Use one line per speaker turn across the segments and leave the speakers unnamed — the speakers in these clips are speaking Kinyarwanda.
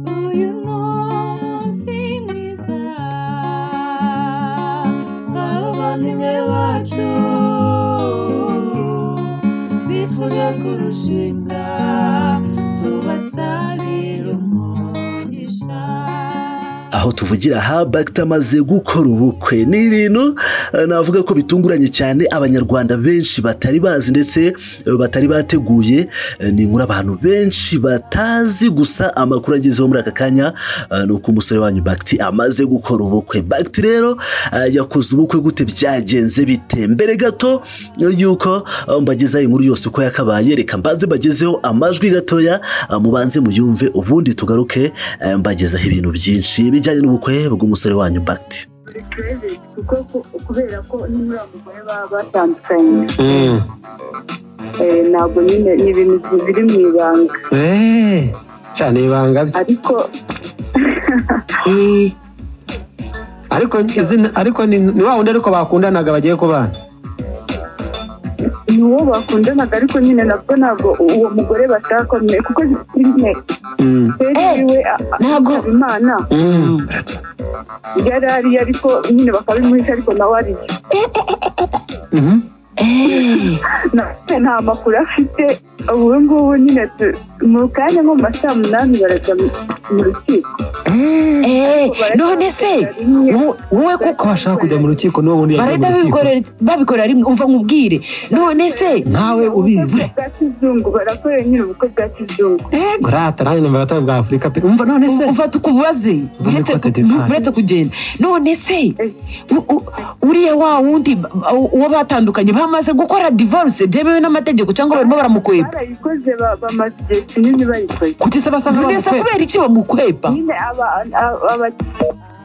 Do you know si mwiza abavandimwe bacu bifuza kurushinga tubasabira umugisha
aho tuvugira aha bagita amaze gukora ubukwe ni ibintu eh, navuga ko bitunguranye cyane abanyarwanda benshi batari bazi ndetse eh, batari bateguye Eh, ni inkuru abantu benshi batazi gusa amakuru agezeho muri aka kanya eh, ni uko umusore wanyu bagiti amaze gukora ubukwe bagiti rero eh, yakoze ubukwe gute byagenze bite mbere gato eh, y'uko eh, mbagezaho inkuru yose uko yakabaye reka mbanze mbagezeho amajwi gatoya eh, mubanze muyumve ubundi tugaruke eh, mbagezaho ibintu byinshi bijyanye n'ubukwe bw'umusore wanyu bagiti
muri kereziti kuko ku- kubera ko n'uriya mugore baba batandukanye
Mm.
eh, ntabwo nyine ni ibintu biri mu ibanga
Eh, cyane ibanga bye.
ariko
Mm. ariko izina ariko ni ni wa wundi ariko bakundanaga bagiye kubana
ni uwo bakundanaga ariko nyine nabwo ntabwo uwo mugore batakomeye kuko nyine
Mm.
feri yiwe a- a-
ntabwo-
Habimana
Mm.
yari ari ariko nyine bakabimuhisha ariko nawe ari
Mhm.
nawe nta makuru afite ubu ngubu nyine tu- mu kanya nko mu ma saa munani barajya mu- mu rukiko
Eh, none se wo- wowe
ko
kuko
bashaka kujya mu rukiko n'uwo wundi yagiye mu
barahita
rukiko
babikorera- babikorera rimwe uva mu bwire none se
nkawe ubizi
bwa kizungu barakorera nyine ubukwe bwa kizungu
ego rata nanjye numva batari bwa afurika pe umva none se
ufata uko ubaze
Muri
uretse
Cote
ku-
d'Ivoire.
uretse kugenda none se u- u- uriya wa wundi ba- uwo batandukanye bamaze gukora divorce byemewe n'amategeko cyangwa barimo baramukwepa
barayikoze ba- bamaze igihe kinini bayikoze
kuki se basa
none se
nk'abamukwe
kubera iki bamukwepa
nyine aba- aba- aba-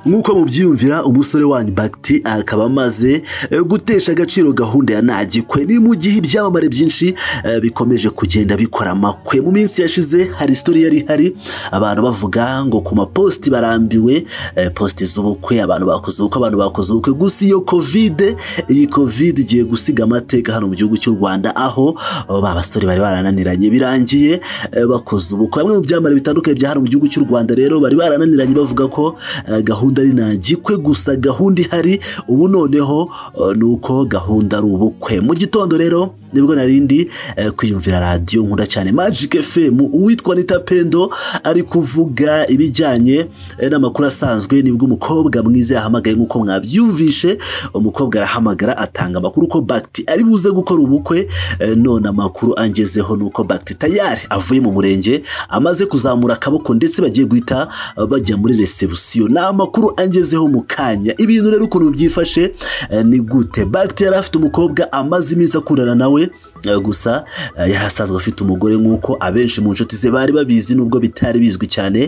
nk'uko mubyiyumvira umusore wanyu bagiti akaba amaze eh, gutesha agaciro gahunda ya ntagikwe ni mu gihe ibyamamare byinshi eh, bikomeje kugenda bikora amakwe mu minsi yashize hari isitori yari ihari abantu bavuga ngo ku mapositi barambiwe eh, positi z'ubukwe abantu bakoze ubukwe abantu bakoze ubukwe gusa iyo kovide iyi kovide igiye gusiga amateka hano mu gihugu cy'u rwanda aho oh, ba basore bari barananiranye birangiye eh, bakoze ubukwe bamwe mu byamamare bitandukanye bya hano mu gihugu cy'u rwanda rero bari barananiranye bavuga ko eh, gahunda ari ntagikwe gusa gahunda ihari ubu noneho eh, ni uko gahunda ari ubukwe mu gitondo rero nibwo narindi eh, kwiyumvira radiyo nkunda cyane magic fm uwitwa nita pendo ari kuvuga ibijyanye eh, n'amakuru asanzwe nibwo umukobwa mwiza yahamagaye nk'uko mwabyumvishe umukobwa arahamagara atanga amakuru ko bagiti ari buze gukora ubukwe eh, none amakuru angezeho ni uko bagiti tayari avuye mu murenge amaze kuzamura akaboko ndetse bagiye guhita eh, bajya muri resebusiyo ni amakuru angezeho mu kanya ibintu rero ukuntu byifashe eh, ni gute bagiti yari afite umukobwa amaze iminsi akundana nawe Eh, gusa eh, yari asanzwe afite umugore nk'uko abenshi mu nshuti ze bari babizi nubwo bitari bizwi cyane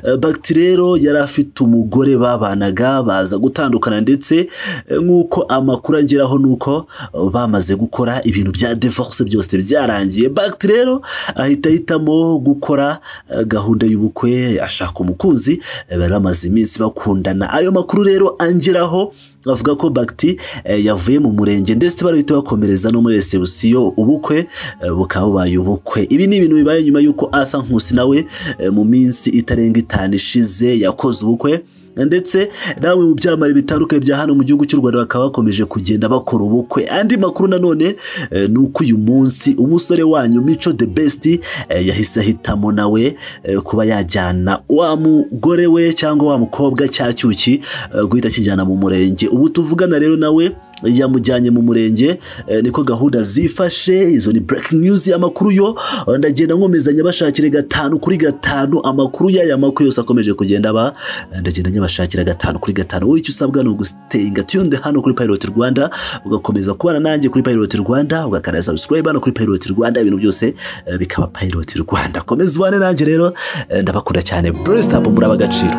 Eh, bagiti rero yari afite umugore babanaga baza gutandukana ndetse eh, nk'uko amakuru angeraho ni uko eh, bamaze gukora ibintu bya divorce byose byarangiye bagiti rero ahita ahitamo gukora eh, gahunda y'ubukwe ashaka umukunzi eh, bari bamaze iminsi bakundana ayo makuru rero angeraho bavuga ko bagiti eh, yavuye mu murenge ndetse barahita bakomereza no muri resebusiyo ubukwe eh, bukaba bubaye ubukwe ibi ni ibintu bibaye nyuma y'uko arthur nkusi nawe eh, mu minsi itarenga itanu ishize yakoze ubukwe ndetse nawe mu byamamare bitandukanye bya hano mu gihugu cy'u rwanda bakaba bakomeje kugenda bakora ubukwe andi makuru nanone eh, ni uko uyu munsi umusore wanyu mico the best eh, yahise ahitamo nawe eh, kuba yajyana wa mugore we cyangwa wa mukobwa cya cyuki eh, guhita akijyana mu murenge ubu tuvugana rero nawe yamujyanye mu murenge eh, niko gahunda zifashe izo ni breaking news amakuru yo eh, ndagenda nkomeza nyabashakire gatanu kuri gatanu amakuru y'aya makuru yose akomeje kugenda aba eh, ndagenda nyabashakira gatanu kuri gatanu wowe icyo usabwa ni ugusitinga tuyunde hano kuri pilot rwanda ugakomeza kubana nanjye kuri pilot rwanda ugakanda subscribe hano kuri pilot rwanda ibintu byose eh, bikaba pilot rwanda komeza ubane nanjye rero eh, ndabakunda cyane blessed up muri abagaciro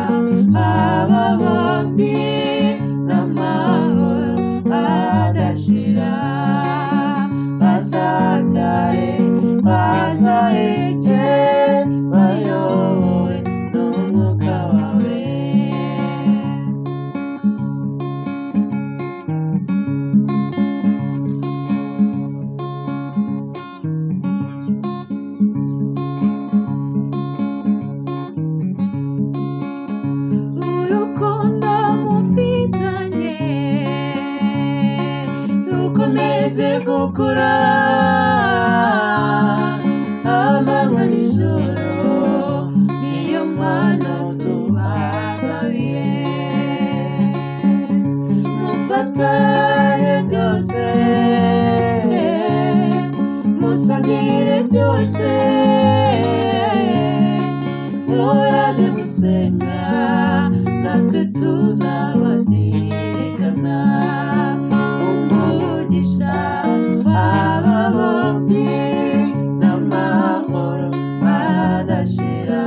aba bombi n'amahoro adashira bazabyare bazaheke bayobowe n'umwuka wawe
murajye gusenga natwe tuzabazirikana umugisha aba bombi n'amahoro badashira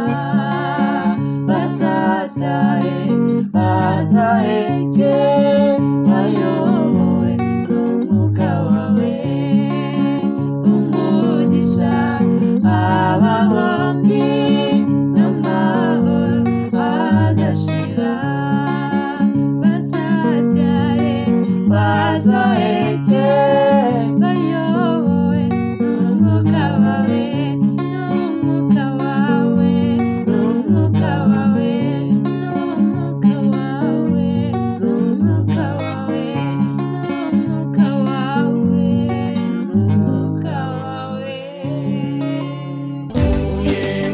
bazabyare bazaheke bayobowe n'umwuka wawe umugisha aba bombi n'amahoro adashira bazabyare bazaheke bayobowe n'umwuka wawe n'umwuka wawe n'umwuka wawe n'umwuka wawe n'umwuka wawe n'umwuka wawe n'umwuka wawe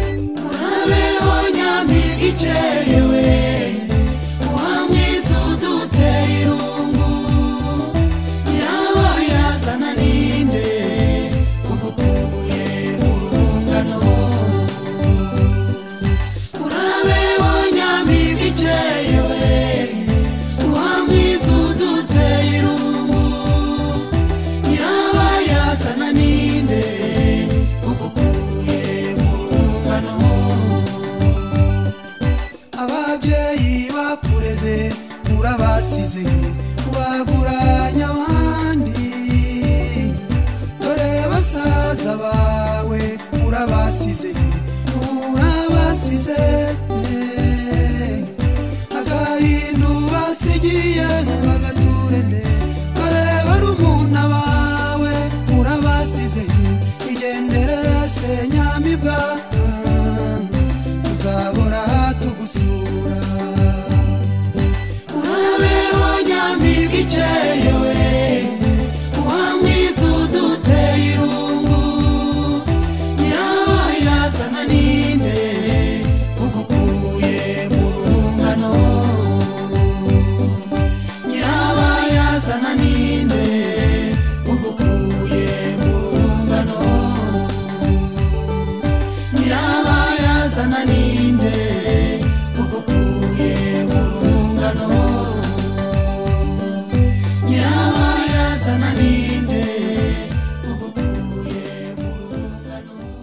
urabeho nyampinga ikerewe wa mwiza uduteye irungu yaba yazana ninde ugukuye mu rungano urabeho nyampinga ikerewe wa mwiza uduteye irungu yaba yazana ninde ugukuye mu rungano ababyeyi bakureze urabasize waguranya abandi dore basaza bawe urabasize urabasize agahindu basigiye bagaturende dore barumuna bawe urabasize igendere se nyamibwa tuzahora tugusura urabeho nyamibwa ikerewe wa mwiza uduteye irungu nyiraba yazana ninde ugukuye mu rungano nyiraba yazana ninde ugukuye mu rungano nyiraba yazana ninde